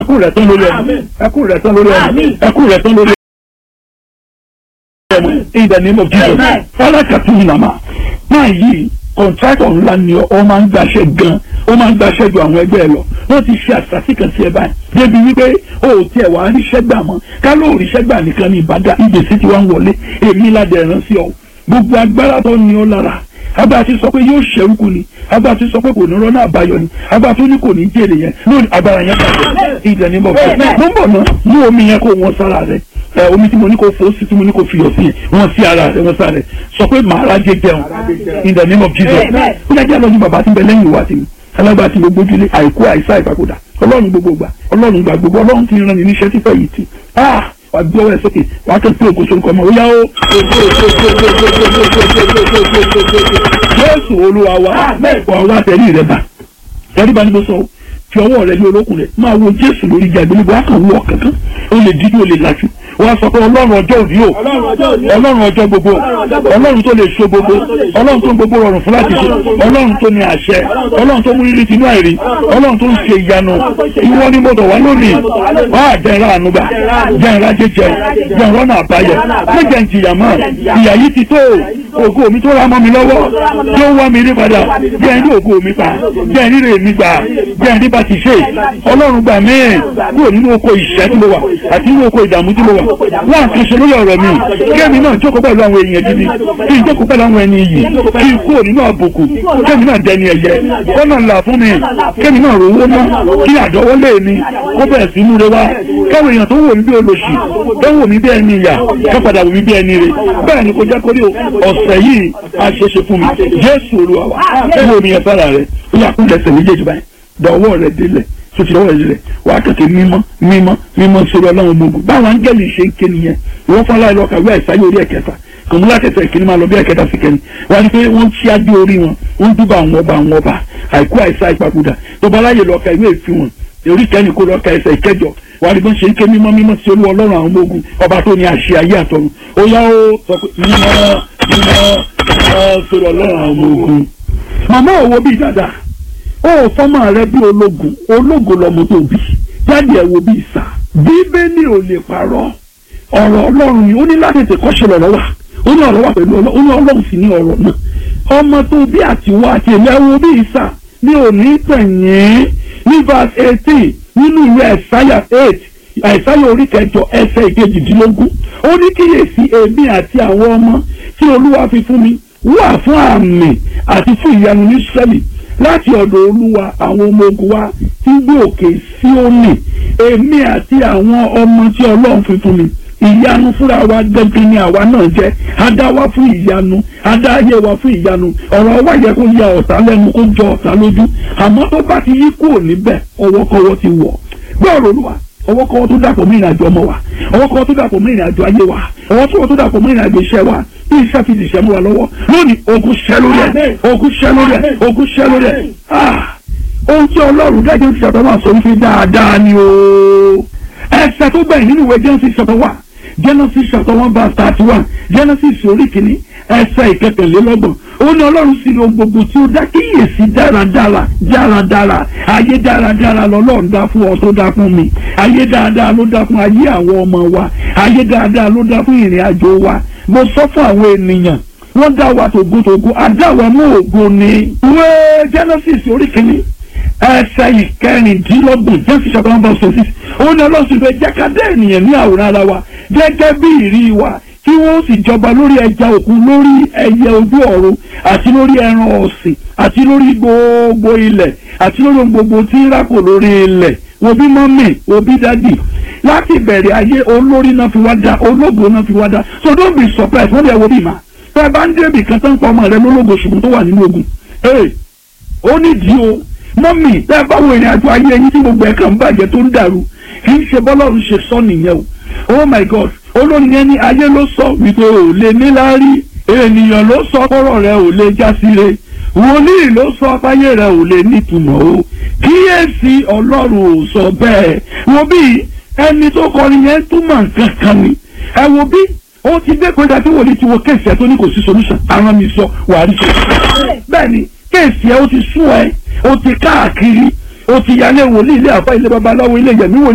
ẹkún rẹ̀ tán lórí ẹ̀mí ẹkún rẹ̀ tán lórí ẹ̀mí ẹkún rẹ̀ tán lórí ẹ̀mí in the name of Jesus fọlákàtú ìnàmà máa yí kọ̀ǹtrátọ̀ ńlá ni ọ máa ń gbaṣẹ́ gan ó máa ń gbaṣẹ́ ju àwọn ẹgbẹ́ ẹ lọ wọ́n ti ṣe àṣàṣì kan sí ẹ báyìí débi wípé o ò tiẹ̀ wá ríṣẹ́ gbà mọ́ ká ló ríṣẹ́ gbà nìkan ní ìbàdàn ìgbésí ti wá ń wọlé èmi ládẹ̀ rán sí ọ gbogbo agbára tó ní ọ lára agbára ti sọ pé yóò ṣẹ́rúkú ni agbára ti sọ pé kò ní rọ́nà àbáyọ ni agbára tó ní kò ní jèrè yẹn lónìí agbára yẹn bàjẹ́ ìdẹ̀ ní bọ̀ fún mo ń bọ̀ ná mú omi yẹn kó wọn sára rẹ ẹ omi tí mo ní kó fò sí tí mo ní kó fiyọ̀ sí wọn sí ara rẹ wọn sára rẹ sọ pé màá rájẹ jẹun in the name of Jesus ó yẹ kí a lọ ní bàbá tí ń bẹ lẹ́yìn ìwà tèmi alágbá tí gbogbo ojúlé àìkú àìsá ìpapòdà ọlọ́run gbogbo gbà ọlọ́run gbà gbogbo ọlọ́run ti rán ni níṣẹ́ tí fẹ́ yìí ti wà gbé ọwọ́ ẹ sókè wà á kẹ́kẹ́ ògo sórúkọ ọmọ òyà ó. Jésù olúwa wa wà wá tẹ̀lé rẹ bá tẹ̀lé bá ní bó sọ fi ọwọ́ rẹ ní olókùn rẹ máa wo Jésù lórí ìjà ìgbélébọ̀ á kàn wọ kankan ó lè dídú ó lè lajú wọ́n sọ pé ọlọ́run ọjọ́ òní o ọlọ́run ọjọ́ gbogbo ọlọ́run tó lè so gbogbo ọlọ́run tó ń gbogbo rọrùn fún láti ṣe ọlọ́run tó ní àṣẹ ọlọ́run tó mú rírì tinú àìrí ọlọ́run tó ń ṣe ìyanu ìwọ ni mo dọ̀ wá lónìí wá àjẹrà ànúgbà jẹrà jẹjẹ jẹrà ọ̀nà àbáyọ méjẹ ìjìyà mọ́ ìyà yìí ti tó ògo mi tó ra mọ́ mi lọ́wọ́ tí ó wá mi rí padà jẹ́ ẹni ògo mi pa jẹ́ ẹni rè mi gbà jẹ́ ẹni bá ti ṣe ọlọ́run gbà mí kúrò nínú oko ìṣẹ́ tí mo wà àti nínú oko ìdààmú tí mo wà wọ́n àti ṣe lórí ọ̀rọ̀ mi kémi náà jókòó pẹ̀lú àwọn èèyàn gidi kí n jókòó pẹ̀lú àwọn ẹni yìí kí n kúrò nínú àbùkù kémi náà dẹni ẹ̀yẹ kọ́nà ńlá fún mi kémi náà rówó ná kí àdọ́wọ́lé mi kó bẹ̀rẹ̀ sí múre wá káwọn èèyàn tó wò mí bí olóṣì tó wò mí bí ẹni ìyà ká padà wò mí bí ẹni rè bẹ́ẹ̀ ni kò jẹ́ kórè ọ̀sẹ̀ yìí á ṣe é ṣe fún mi Jésù Olúwa wa wọ́n mi yẹn fara rẹ̀ ó yà kúndẹ̀ sẹ̀ méjèèjì báyìí dọ̀wọ́ rẹ̀ délẹ̀ sotí lọ́wọ́ ìrẹ̀ wà á kẹ̀kẹ́ mímọ́ mímọ́ mímọ́ sórí ọlọ́run gbogbo báwọn áńgẹ́lì ṣe ń ké nìyẹn wọ́n fọ́n láì lọ́ọ́ kàwé àìsáyé orí ẹ̀kẹta kòmúlá kẹta ìkíní máa lọ bí ẹ̀kẹta sí kẹni wọ́n á ní pé wọ́n ti adé orí wọn wọ́n dúbà àwọn ọba àwọn ọba àìkú àìsá ìpapòdà tó bá láyè lọ́ọ́ ka ìwé ìfihàn orí kẹ́ni kó lọ́ọ́ ka ẹsẹ̀ ìkẹjọ wà á ní bọ́n ṣe ń ké mímọ́ mímọ́ sí olú ọlọ́run àwọn ọmọ ogun ọba tó ní àṣẹ ayé àtọ̀run ó yá ó sọ pé mímọ́ mímọ́ mímọ́ sórí ọlọ́run àwọn ọmọ ogun màmá òwò bíi dáadáa ó fọ́mọ rẹ bí ológun ológun lọmọ tó bí jáde ẹ̀ wo bí ìsà bíbélì ò lè parọ́ ọ̀rọ̀ ọlọ́run ni ó ní láti tètè kọ́ṣe lọ́rọ̀ wà ó ní ọ̀rọ̀ wà pẹ̀lú ọlọ́run ó ní ọlọ́run sì ní ọ̀rọ̀ náà ọmọ tó bí àtiwá àti èmi ẹ̀ wo bí ìsà ní òní tẹ̀yìn ní verse eighteen nínú ìwé ẹ̀sáyà eight àìsáyà orí kẹjọ ẹsẹ̀ ìkejìdínlógún ó ní kíyèsí èmi àti àwọn ọmọ tí olúwa fi fún mi wà fún àmì àti fún ìyanu ní sẹ́lì láti ọ̀dọ̀ olúwa àwọn ọmọ ogun wa tí gbé òkè Síónì èmi àti àwọn ọmọ tí ọlọ́run fi fún mi ìyanu fúnra wa gẹ́gẹ́ ni àwa náà jẹ́ adá wa fún ìyanu adá ayé wa fún ìyanu ọ̀rọ̀ wa yẹ kó ya ọ̀tá lẹ́nu kó jọ ọ̀tá lójú àmọ́ tó bá ti yí kúrò níbẹ̀ ọwọ́kọ́wọ́ ti wọ̀ gbọ́rọ̀ olúwa ọwọ́kọ́wọ́ tó dàpọ̀ mọ́ ìrìnàjò ọmọ wa ọwọ́kọ́wọ́ tó dàpọ̀ mọ́ ìrìnàjò ayé wa ọwọ́kọ́wọ́ tó dàpọ̀ mọ́ ìrìnàjò iṣẹ́ wa bí iṣẹ́ fi dìṣẹ́ mú wa lọ́wọ́ lónìí ogun ṣẹ́ lórí ẹ̀ ogun ṣẹ́ lórí ẹ̀ ogun ṣẹ́ lórí ẹ̀ ohun tí ọlọ́run dájú ti ṣàtọ́ máa sọ wípé dáadáa ni o ẹsẹ̀ tó gbẹ̀yìn nínú ìwé Genesis chapter one Genesis chapter one verse thirty one Genesis orí kìíní ẹsẹ̀ ìkẹtẹ̀lélọ́gbọ̀n ó ní ọlọ́run sì ní ohun gbogbo tí ó dá kíyèsí dáradára dáradára ayé dáradára lọ́lọ́run dá fún ọ tó dá fún mi ayé dáadáa ló dá fún ayé àwọn ọmọ wa ayé dáadáa ló dá fún ìrìn àjò wa mo sọ fún àwọn ènìyàn wọ́n dá wa tògótògó adáwa mú ògo ni. ìwé Genesis orí kìíní ẹsẹ̀ ìkẹrìndínlọ́gbọ̀n Genesis chapter one verse six ó ní ọlọ́run sì fẹ́ jákàdé ènìyàn ní àwòrán ara wa gẹ́gẹ́ bí ìrí wa kí wọ́n sì jọba lórí ẹja òkun lórí ẹyẹ ojú ọ̀run àti lórí ẹran ọ̀sìn àti lórí gbogbo ilẹ̀ àti lórí ohun gbogbo tí ń rákò lórí ilẹ̀ wo bí mọ́mì wo bí dádì láti ìbẹ̀rẹ̀ ayé olórí náà fi wá dá ológo náà fi wá dá so don't be surprised wọ́n lè wo bí mà fẹ́ bá ń débì kan tó ń pa ọmọ rẹ lólógo ṣùgbọ́n tó wà nínú ogun ee ó nídìí o mọ́mì tẹ́ bá wo ìrìn àjò ayé ẹyin tí gbogbo ẹ̀ kàn ń bàjẹ́ tó ń dàrú kì í ṣe bọ́lọ́run ṣe sọ nìyẹn o oh my god olórin yẹn ní ayé ló sọ wípé ò lè níláárí ènìyàn ló sọ kọ́rọ̀ rẹ ò lè já síre wòlíì ló sọ fáyé rẹ ò lè nítumọ̀ o kíyèsí ọlọ́run ò sọ bẹ́ẹ̀ wo bí ẹni tó kọrin yẹn túmọ̀ nǹkan kan ni ẹ wo bí ó ti dé kọjá tí wòlíì ti wo kéèsì ẹ tó ní kò sí solution àwọn mi sọ wàá rí sọ bẹ́ẹ̀ ni kéèsì ẹ ó ti sún ẹ ó ti káàkiri ó ti yálé wòlíì ilé àbá ilé babaláwo ilé yẹmí wòlíì.